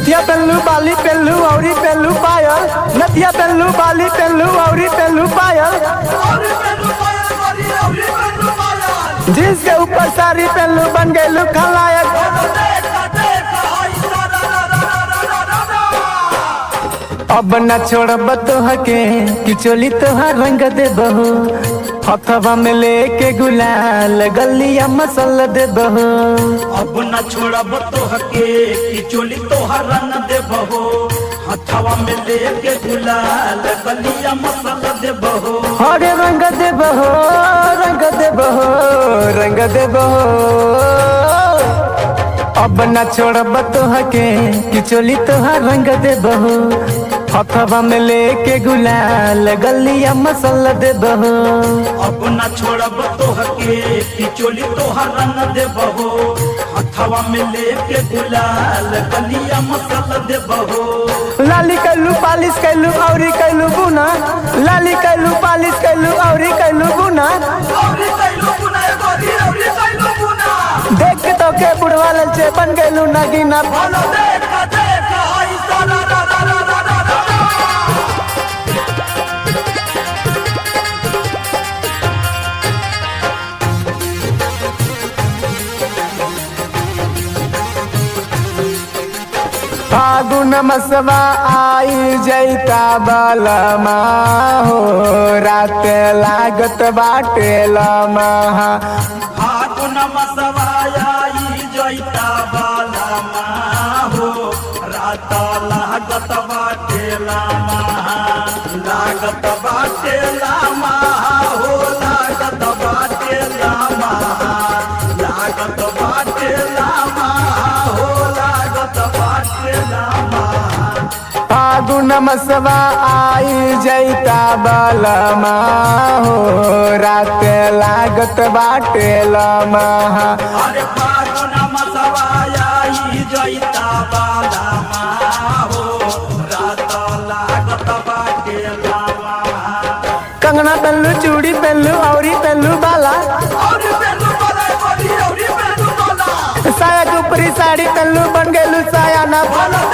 नथिया पेल्लू बाली पेल्लू औरी पेल्लू पायल नथिया पेल्लू बाली पेल्लू औरी पेल्लू पायल जींस के ऊपर साड़ी पेल्लू बन गइलू खलायक अब न छोड़ब तोहके कि चोली तोहार रंग दे बहू हथवा में लेके गुलाल गलिया मसल दे बहू अब न छोड़ब तोहके कि चोली तोहर रंग देबहो हथवा में लेके गुलाल बलिया मसल देबहो हरे रंग दे बहो रंग दे बहो रंग दे बहो अब न छोड़ब तोहके कि चोली तोहार रंग दे बहो हथवा में लेके गुलाल गलिया मसल दे बहो अब न छोड़ब तोहके कि चोली तोहर रंग देबहो हथवा में लेके गुलाल बलिया मसल देबहो लाली कैलू पालिश कैलू औरी कैलू गुना लाली कैलू पालिश कैलू औरी कैलू गुना देख के तो के बुढ़वा ललचे बन गैलू नगीना फागुन मसवा आई जैता बलमा हो रात लागत बाटे लमा फागुन मसवाई जैता बाला हो रात लागत बाटे लामा लागत बाटे लामा हो लागत बाटे लामा लागत बाटे लामा हो लागत बाटे लामा फागुन मसवा आई जैता बलमा हो रात लागत बाटे लमा अरे फागुन मसवाई जैता बाला हो रात लागत बाटे लामा कंगना पेल्लू चूड़ी पेल्लू औरी पेल्लू बाला साया के ऊपरी साड़ी पेल्लू बन गेलू साया ना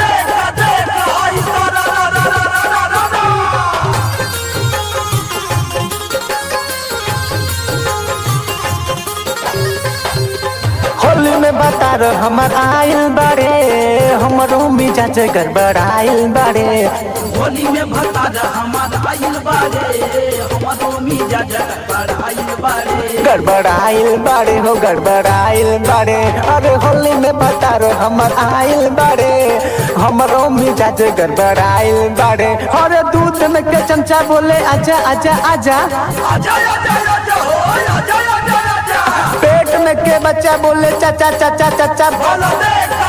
होली में बता रह हमर आयल बारे हमरो मिजाज गड़बड़ाइल बारे होली में भता हमार आइल बारे हमारो मिजा जगत आइल बारे गड़बड़ाइल बारे हो गड़बड़ाइल बारे अरे होली में बता रह हमर आयल बारे हमरो मिजाज गड़बड़ाइल बारे अरे दूध में के चमचा बोले आजा आजा आजा आजा आजा आजा हो आजा आजा आजा पेट में के बच्चा बोले चाचा चाचा चाचा बोलो देखा